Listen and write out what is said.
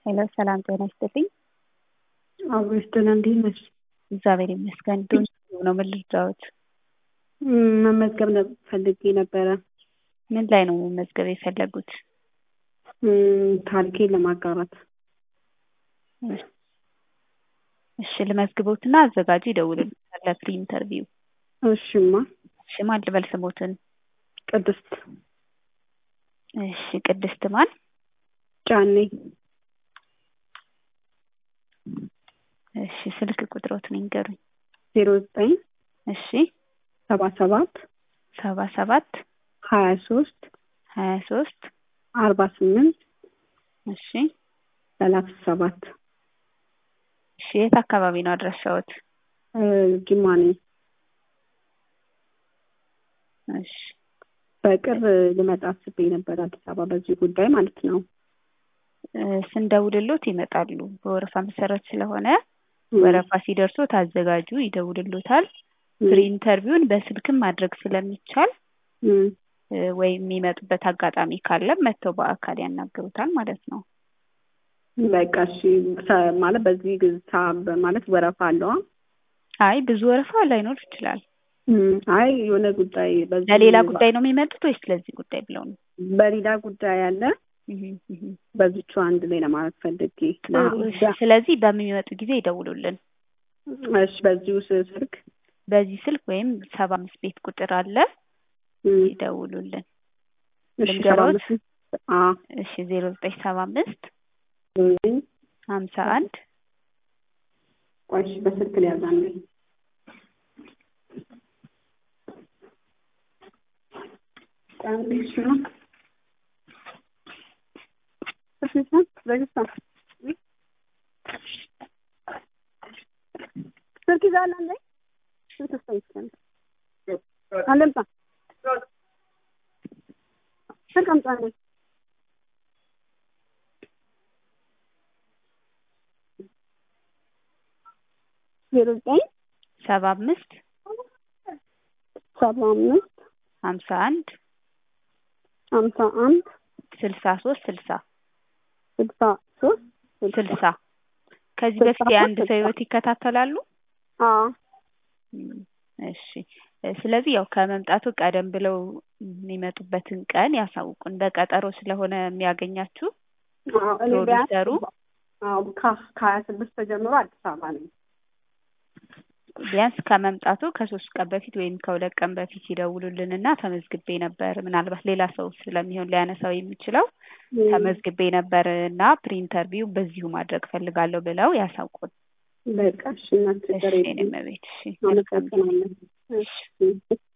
ሄሎ ሰላም ጤና ይስጥልኝ። አብሮ ይስጥልን። እንዴት ነሽ? እግዚአብሔር ይመስገን። ዶን ነው ምን ልርዳዎት? ም፣ መመዝገብ ነ- ፈልጌ ነበረ። ምን ላይ ነው መመዝገብ የፈለጉት? ም፣ ታሪኬን ለማጋራት። እሺ ልመዝግቦትና አዘጋጁ ይደውልልዎታል ለፕሪ ኢንተርቪው። እሺማ። እሺ ማን ልበል ስሞትን? ቅድስት እሺ ቅድስት ማን? ጫኔ። እሺ ስልክ ቁጥሮትን ይንገሩኝ። ዜሮ ዘጠኝ እሺ ሰባ ሰባት ሰባ ሰባት ሀያ ሶስት ሀያ ሶስት አርባ ስምንት እሺ ሰላሳ ሰባት እሺ የት አካባቢ ነው አድራሻዎት? ጅማ ነኝ። እሺ በቅርብ ልመጣ አስቤ ነበር አዲስ አበባ በዚህ ጉዳይ ማለት ነው። እ፣ ስንደውልሎት ይመጣሉ። በወረፋ መሰረት ስለሆነ ም፣ ወረፋ ሲደርሶ ታዘጋጁ ይደውልሎታል። ፕሪ ኢንተርቪውን በስልክም ማድረግ ስለሚቻል ም፣ እ፣ ወይም የሚመጡበት አጋጣሚ ካለም መጥተው በአካል ያናግሩታል ማለት ነው። በቃ እሺ። ሰ- ማለት በዚህ ግ- ሳ- ማለት ወረፋ አለዋ? አይ ብዙ ወረፋ ላይኖር ይችላል። ም፣ አይ የሆነ ጉዳይ በዚህ ለሌላ ጉዳይ ነው የሚመጡት ወይስ ለዚህ ጉዳይ ብለው ነው? በሌላ ጉዳይ አለ እህ፣ እህ። በዚቹ አንድ ላይ ለማለት ፈልጌ ጥሩ፣ እሺ። ስለዚህ በሚመጡ ጊዜ ይደውሉልን። እሺ በዚሁ ስ- ስልክ በዚህ ስልክ ወይም ሰባ አምስት ቤት ቁጥር አለ ም፣ ይደውሉልን። እሺ ሰባ ልንገሮት? አምስት አዎ እሺ ዜሮ ዘጠኝ ሰባ አምስት ዘጠኝ ሀምሳ አንድ ቆይ እሺ በስልክ ላይ ያዛለኝ አንድ እሺ ነው እሺ ነው ዘግታ ስልክ ይዛል አለ ስልክ ስጠይቀን አለምጣ ስልክ አምጣልኝ ዜሮ ዘጠኝ ሰባ አምስት ሰባ አምስት ሀምሳ አንድ ሀምሳ አንድ ስልሳ ሶስት ስልሳ ስልሳ ሶስት ስልሳ ከዚህ ስልሳ በፊት የአንድ ሶስት ሰው ስልሳ። ህይወት ይከታተላሉ? አዎ እም፣ እሺ እ፣ ስለዚህ ያው ከመምጣቱ ቀደም ብለው የሚመጡበትን ቀን ያሳውቁን። በቀጠሮ ስለሆነ የሚያገኛችሁ አዎ እኔ ቢያንስ ፕሮዲውሰሩ አዎ ከ- ከሀያ ስድስት ተጀምሮ አዲስ አበባ ነኝ። ቢያንስ ከመምጣቱ ከሶስት ቀን በፊት ወይም ከሁለት ቀን በፊት ይደውሉልንና ተመዝግቤ ነበር፣ ምናልባት ሌላ ሰው ስለሚሆን ሊያነሳው የሚችለው ተመዝግቤ ነበር እና ፕሪ ኢንተርቪው በዚሁ ማድረግ ፈልጋለሁ ብለው ያሳውቁን። በቃ እሺ እናት ችግር እሺ የለም። እኔም ቤት እሺ መልካም ጊዜ። አመሰግናለሁ። እሺ